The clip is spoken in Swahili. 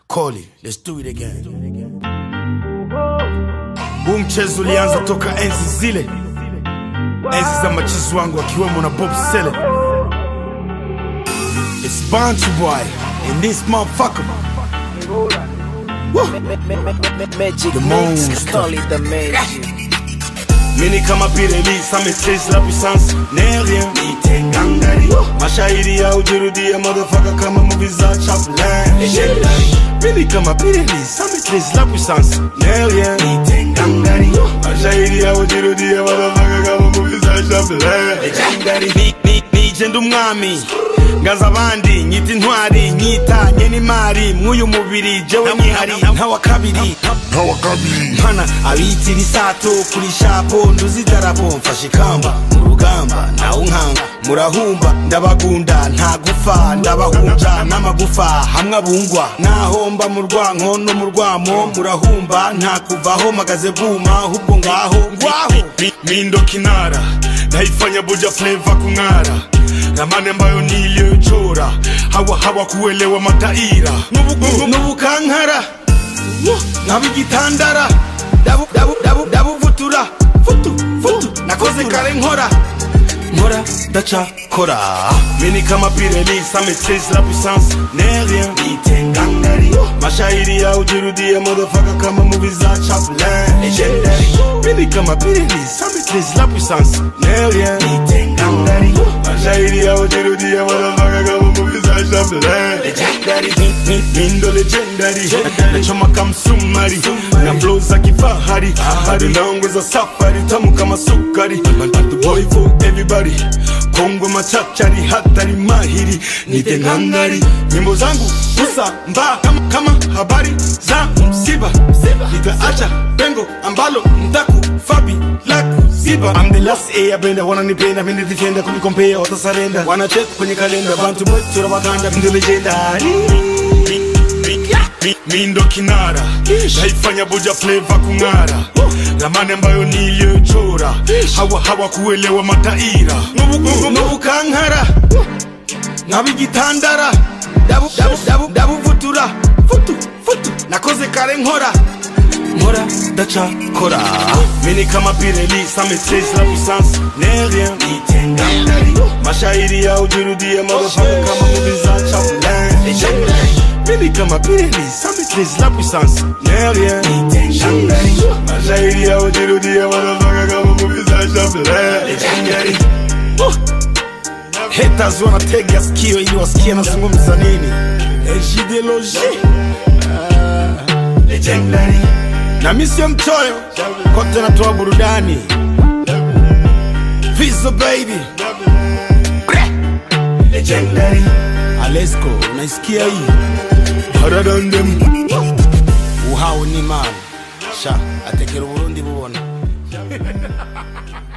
Koli, let's do it again. Huu mchezo ulianza toka enzi zile, enzi za machizi wangu akiwemo na Bob Sele. It's Bantu Boy and this motherfucker. Woo. Magic The mix, monster. call it the magic. Mini kama Pirelli, ça maîtrise la puissance, n'est rien, ni gangari. Mashairi ya ujirudia, motherfucker kama movie za Chaplin. Legendary. Mini kama Pirelli, ça maîtrise la puissance, n'est rien, ni gangari. Mashairi ya ujirudia, motherfucker kama movie za Chaplin. Legendary. Ni- ni- Nije ndi umwami ngaza abandi nyita intwari nyitanye n'imari mw'uyu mubiri jewe nyihari ntawa kabiri mpana abitira isato kuri shapo nduzi idarapo mfashe ikamba mu rugamba nawe unkanga murahumba ndabagunda nta gufa ndabahunja n'amagufa hamwe abungwa nahomba mu rwanko no mu rwamo murahumba nta kuvaho magaze bwuma ahubwo ngaho ngwaho mindo kinara naifanya buja fleva kung'ara ramani ambayo niliyochora hawa hawa kuelewa mataira nubukankara nkabigitandara dabu dabu dabu dabu vutura futu futu nakoze kare nkora nkora ndacakora mini kama pireli ça maîtrise la puissance n'est rien nitengangari mashairi ya ujirudia motherfucker kama movie za Chaplin legendary mini kama pireli ça maîtrise la puissance n'est rien nitengangari mashairi ya ujirudia motherfucker kama movie za Chaplin legendary Mi- mi- mindo legendary nachoma kamsumari na flow za kifahari hadi naongoza safari tamu kama sukari Bantu boy for everybody kongo machachari hatari mahiri nite ngangari nyimbo zangu usa mba kama, kama habari za msiba nitaacha pengo ambalo mtaku fabi la kuziba I'm the last airbender wananipenda mimi defender kunikompea watasarenda wanachek kwenye kalenda bantu mwetu tunawaganda ndio legendary Mi- mindo kinara naifanya buja fleva kung'ara ramani ambayo niliyochora hawa hawa kuelewa mataira nubukankara nkabigitandara dabu dabu dabu dabu vutura futu futu nakoze kare nkora nkora ndacakora mini kama pireli ça maîtrise la puissance n'est rien nitengangari mashairi ya ujirudia motherfucker kama movie za Chaplin legendary mini kama pireli ça maîtrise la puissance n'est rien nitengangari mashairi ya ujirudia motherfucker kama movie za Chaplin legendary Oh. Haters wanatega sikio ili wasikie nazungumza nini Ejideology Legendary Na mi sio mchoyo Kote natoa burudani Fizo baby Legendary Alesko unaisikia hii Haradandem Uhawe ni man Sha atekera uburundi bubona